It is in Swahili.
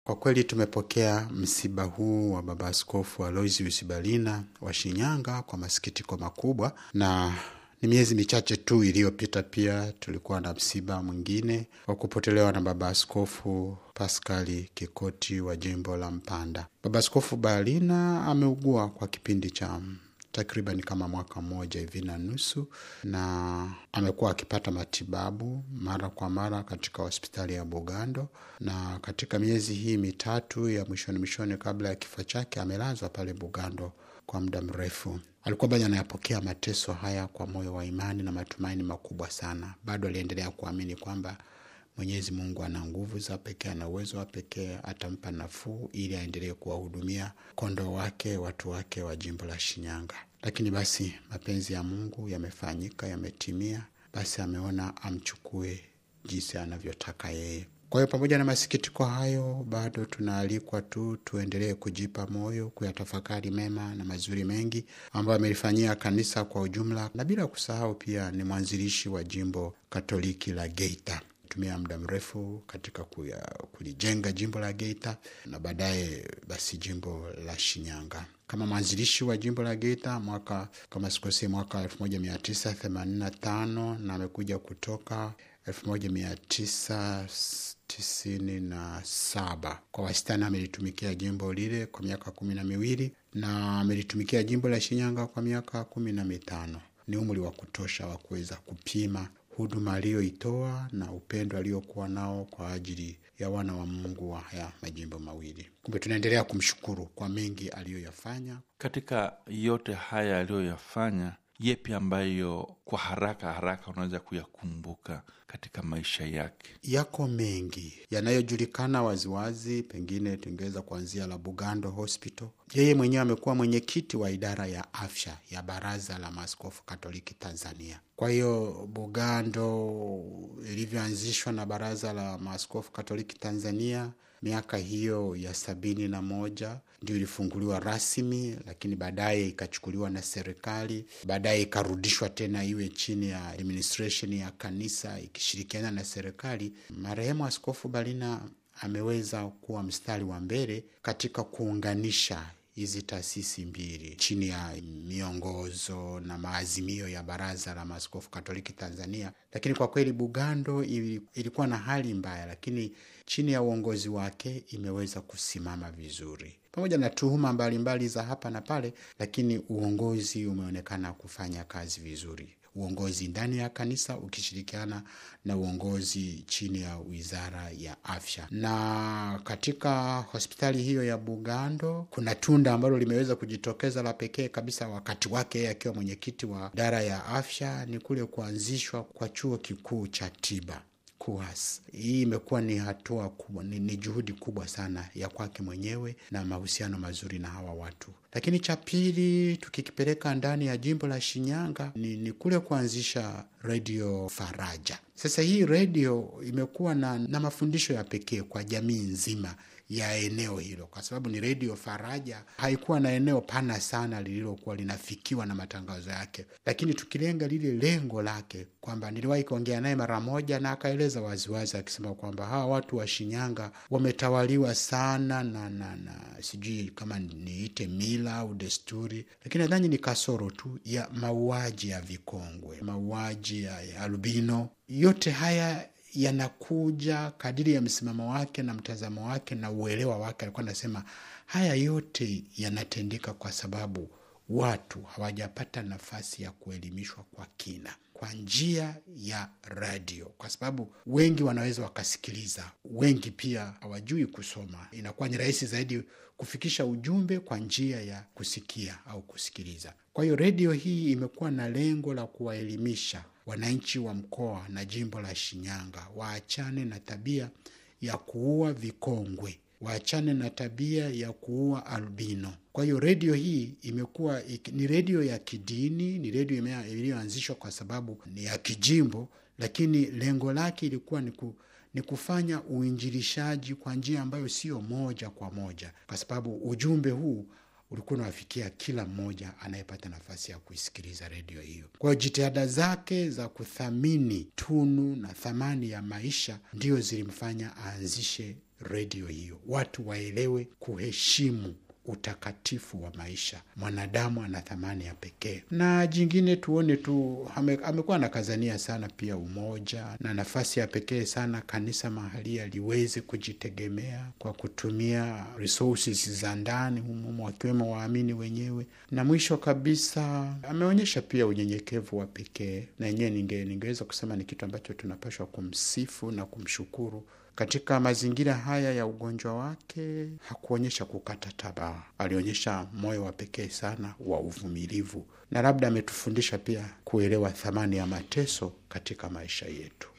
Kwa kweli tumepokea msiba huu wa baba askofu Aloysius Balina wa Shinyanga kwa masikitiko makubwa, na ni miezi michache tu iliyopita pia tulikuwa na msiba mwingine wa kupotelewa na baba askofu Paskali Kikoti wa jimbo la Mpanda. Baba askofu Balina ameugua kwa kipindi cha takriban kama mwaka mmoja hivi na nusu, na amekuwa akipata matibabu mara kwa mara katika hospitali ya Bugando, na katika miezi hii mitatu ya mwishoni mwishoni kabla ya kifo chake amelazwa pale Bugando kwa muda mrefu. Alikuwa bado anayapokea mateso haya kwa moyo wa imani na matumaini makubwa sana. Bado aliendelea kuamini kwamba Mwenyezi Mungu ana nguvu za pekee, ana uwezo wa pekee, atampa nafuu ili aendelee kuwahudumia kondoo wake, watu wake wa jimbo la Shinyanga. Lakini basi mapenzi ya Mungu yamefanyika, yametimia, basi ameona amchukue jinsi anavyotaka yeye. Kwa hiyo pamoja na masikitiko hayo, bado tunaalikwa tu tuendelee kujipa moyo, kuyatafakari mema na mazuri mengi ambayo amelifanyia kanisa kwa ujumla, na bila kusahau pia ni mwanzilishi wa jimbo Katoliki la Geita tumia muda mrefu katika kuya, kulijenga jimbo la Geita na baadaye basi jimbo la Shinyanga. Kama mwanzilishi wa jimbo la Geita mwaka kama sikosei, mwaka 1985 na amekuja kutoka 1997. Kwa wastani amelitumikia jimbo lile kwa miaka kumi na miwili na amelitumikia jimbo la Shinyanga kwa miaka kumi na mitano. Ni umri wa kutosha wa kuweza kupima huduma aliyoitoa na upendo aliokuwa nao kwa ajili ya wana wa Mungu wa haya majimbo mawili. Kumbe tunaendelea kumshukuru kwa mengi aliyoyafanya. Katika yote haya aliyoyafanya, yepi ambayo kwa haraka haraka unaweza kuyakumbuka katika maisha yake? Yako mengi yanayojulikana waziwazi, pengine tungeweza kuanzia la Bugando Hospital. Yeye mwenyewe amekuwa mwenyekiti wa idara ya afya ya Baraza la Maaskofu Katoliki Tanzania. Kwa hiyo Bugando ilivyoanzishwa na Baraza la Maaskofu Katoliki Tanzania miaka hiyo ya sabini na moja ndio ilifunguliwa rasmi, lakini baadaye ikachukuliwa na serikali, baadaye ikarudishwa tena iwe chini ya administration ya kanisa ikishirikiana na serikali. Marehemu Askofu Balina ameweza kuwa mstari wa mbele katika kuunganisha hizi taasisi mbili chini ya miongozo na maazimio ya Baraza la Maaskofu Katoliki Tanzania. Lakini kwa kweli Bugando ilikuwa na hali mbaya, lakini chini ya uongozi wake imeweza kusimama vizuri, pamoja na tuhuma mbalimbali za hapa na pale, lakini uongozi umeonekana kufanya kazi vizuri uongozi ndani ya kanisa ukishirikiana na uongozi chini ya wizara ya afya. Na katika hospitali hiyo ya Bugando kuna tunda ambalo limeweza kujitokeza la pekee kabisa wakati wake yeye akiwa mwenyekiti wa idara ya afya, ni kule kuanzishwa kwa chuo kikuu cha tiba KUHAS. Hii imekuwa ni hatua kubwa, ni, ni juhudi kubwa sana ya kwake mwenyewe na mahusiano mazuri na hawa watu. Lakini cha pili tukikipeleka ndani ya jimbo la Shinyanga ni, ni kule kuanzisha redio Faraja. Sasa hii redio imekuwa na, na mafundisho ya pekee kwa jamii nzima ya eneo hilo, kwa sababu ni redio Faraja. Haikuwa na eneo pana sana lililokuwa linafikiwa na matangazo yake, lakini tukilenga lile lengo lake, kwamba niliwahi kuongea naye mara moja na akaeleza waziwazi akisema kwamba hawa watu wa Shinyanga wametawaliwa sana na, na, na sijui kama niite mila au desturi, lakini nadhani ni kasoro tu ya mauaji ya vikongwe, mauaji ya, ya albino. Yote haya yanakuja kadiri ya msimamo wake na mtazamo wake na uelewa wake. Alikuwa anasema haya yote yanatendeka kwa sababu watu hawajapata nafasi ya kuelimishwa kwa kina kwa njia ya radio, kwa sababu wengi wanaweza wakasikiliza, wengi pia hawajui kusoma. Inakuwa ni rahisi zaidi kufikisha ujumbe kwa njia ya kusikia au kusikiliza. Kwa hiyo redio hii imekuwa na lengo la kuwaelimisha wananchi wa mkoa na jimbo la Shinyanga waachane na tabia ya kuua vikongwe, waachane na tabia ya kuua albino. Kwa hiyo redio hii imekuwa ni redio ya kidini, ni redio iliyoanzishwa kwa sababu ni ya kijimbo, lakini lengo lake ilikuwa ni ku ni kufanya uinjilishaji kwa njia ambayo sio moja kwa moja, kwa sababu ujumbe huu ulikuwa unawafikia kila mmoja anayepata nafasi ya kuisikiliza redio hiyo. Kwa hiyo jitihada zake za kuthamini tunu na thamani ya maisha ndio zilimfanya aanzishe redio hiyo, watu waelewe kuheshimu utakatifu wa maisha. Mwanadamu ana thamani ya pekee. Na jingine tuone tu, ame, amekuwa anakazania sana pia umoja na nafasi ya pekee sana kanisa mahalia liweze kujitegemea kwa kutumia resources za ndani humo, wakiwemo waamini wenyewe. Na mwisho kabisa ameonyesha pia unyenyekevu wa pekee, na yenyewe ninge, ningeweza kusema ni kitu ambacho tunapaswa kumsifu na kumshukuru katika mazingira haya ya ugonjwa wake hakuonyesha kukata tamaa, alionyesha moyo wa pekee sana wa uvumilivu, na labda ametufundisha pia kuelewa thamani ya mateso katika maisha yetu.